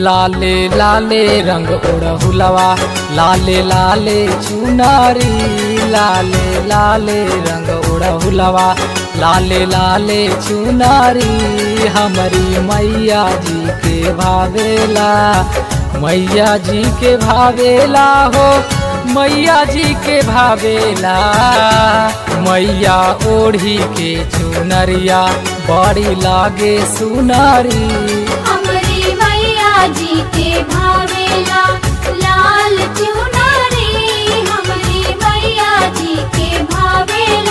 लाले लाले रंग ओढ़हुलवा लाले लाले चुनारी लाले लाले रंग ओढ़हुलवा लाले लाले चुनारी हमारी मैया जी के भावेला मैया जी के भावेला हो मैया जी के भावेला मैया ओढ़ी के चुनरिया बड़ी लागे सुनारी हमरी मैया जी के भावेला लाल चुनरी हमरी मैया जी के भावेला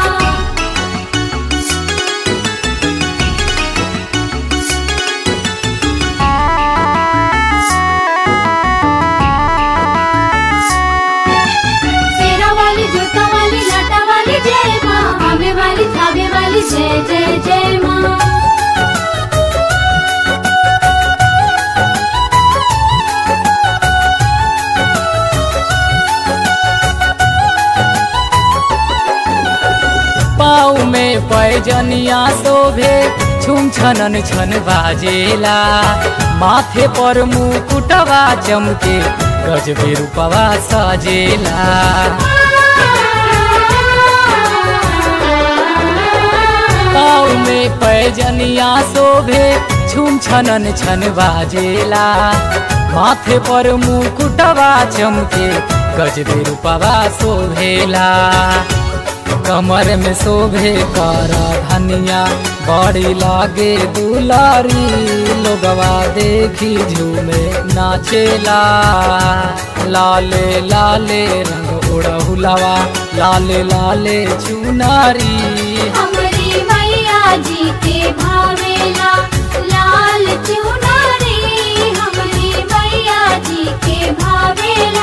शेरा वाली जूता वाली लाटा वाली जय माँ आवे वाली थावे वाली जय जय जय माँ पाँव में पैजनिया शोभे छुम छनन छन बाजेला माथे पर मुकुटवा चमके गजबे रूपवा सजेला पाँव में पैजनिया शोभे छुम छनन छन बाजेला माथे पर मुकुटवा चमके गजबे रूपवा शोभेला कमर में शोभे कर धनिया बड़ी लागे दुलारी लोगवा देखी झूमे नाचेला लाले लाले रंग उड़हुलवा लाले लाले चुनारी हमरी मैया जी के भावेला लाल चुनरी हमरी मैया जी के भावेला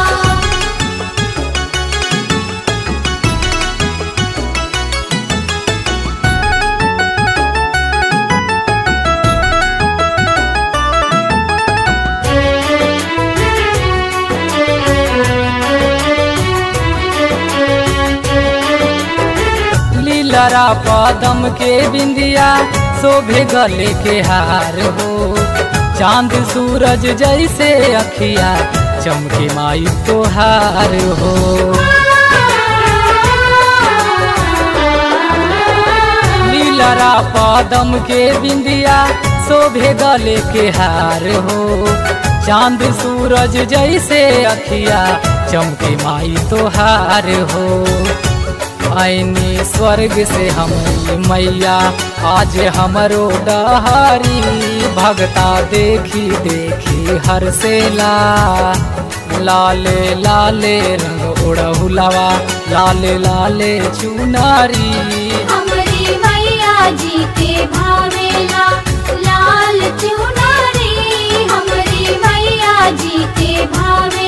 लीलरा पदम के बिंदिया शोभे गले के हार हो चांद सूरज जैसे अखिया चमके माई तोहार हो लीलरा पदम के बिंदिया शोभे गले के हार हो चांद सूरज जैसे अखिया चमके माई तोहार हो आईनी स्वर्ग से हम मैया आज हमरो डहारी भगता देखी देखी हर से ला लाले लाले रंग उड़हुलवा लाले लाले चुनारी हमरी मैया जी के भावेला लाल चुनरी हमरी मैया जी के भावेला